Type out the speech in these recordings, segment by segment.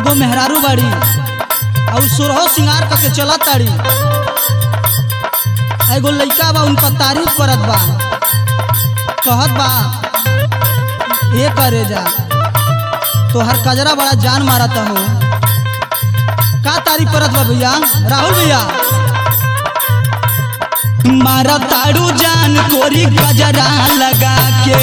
एगो मेहरारू बाड़ी और सोरहो सिंगार करके चलत ताड़ी एगो लइका बा उनका तारीफ करत बा कहत बा ये करे जा तोहर कजरा बड़ा जान मारत हो का तारीफ करत बा भैया राहुल भैया मारा ताड़ू जान कोरी गजरा लगा के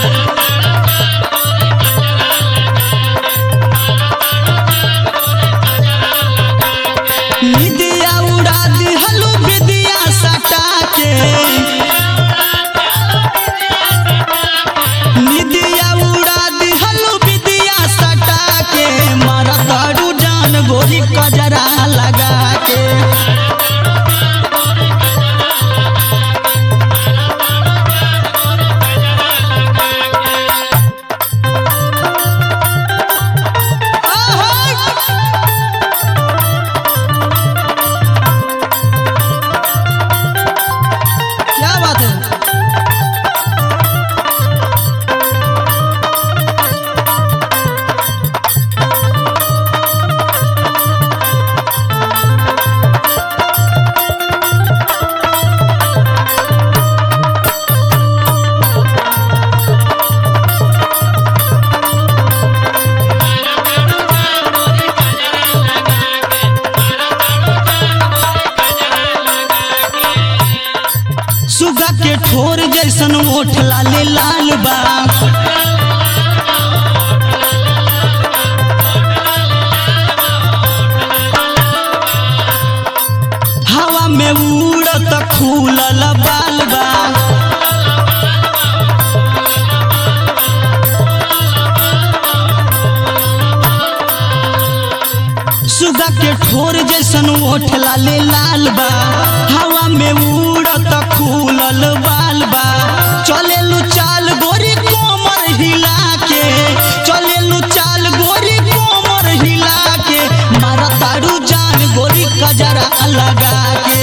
निदिया उड़ा दिहलू विदिया सटा के निदिया उड़ा दिहलू विदिया सटा के मारा ताड़ू जान गोरी कजरा लगा के क्या बात है सुगा के ठोर जैसन ओठ लाले लाल बा हवा में उड़त खूलल बाल बा सुगा के ठोर जैसन ओठ लाले लाल बा हवा में उड़त खूलल बाल बा चलेलू चाल गोरी कोमर हिला के चलेलू चाल गोरी कोमर हिला के मारा तारू जान गोरी कजरा लगा के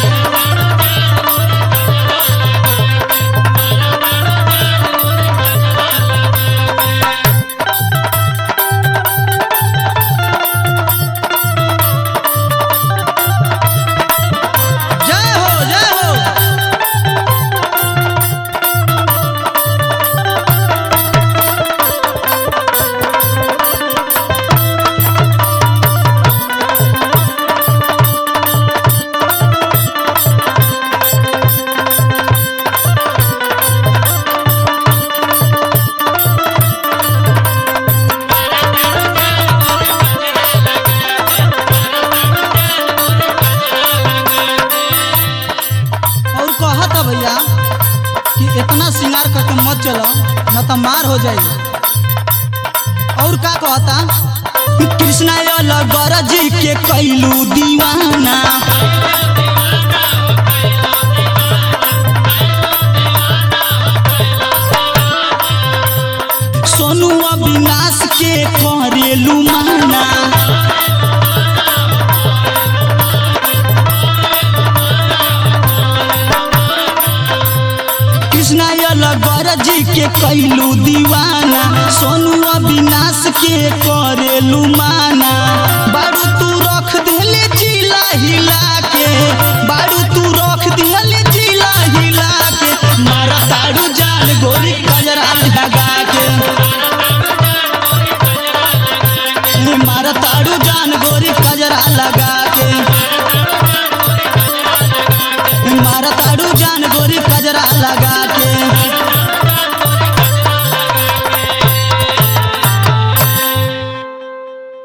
जय हो जय हो और कहत है भैया कि इतना श्रृंगार करके मत चलो न तो मार हो जाई और का कहता कृष्णा अलगर जी के कैलू दीवाना सोनू अविनाश के करेलू माना कृष्णा अलगर जी के कैलू दीवाना सोनू अविनाश के करेलू माना बारू तू रख दिले जिला हिला के बारू तू रख दिले जिला हिला के मारा तारू जान गोरी कजरा लगा के मारा तारू जान गोरी कजरा लगा के मारा तारू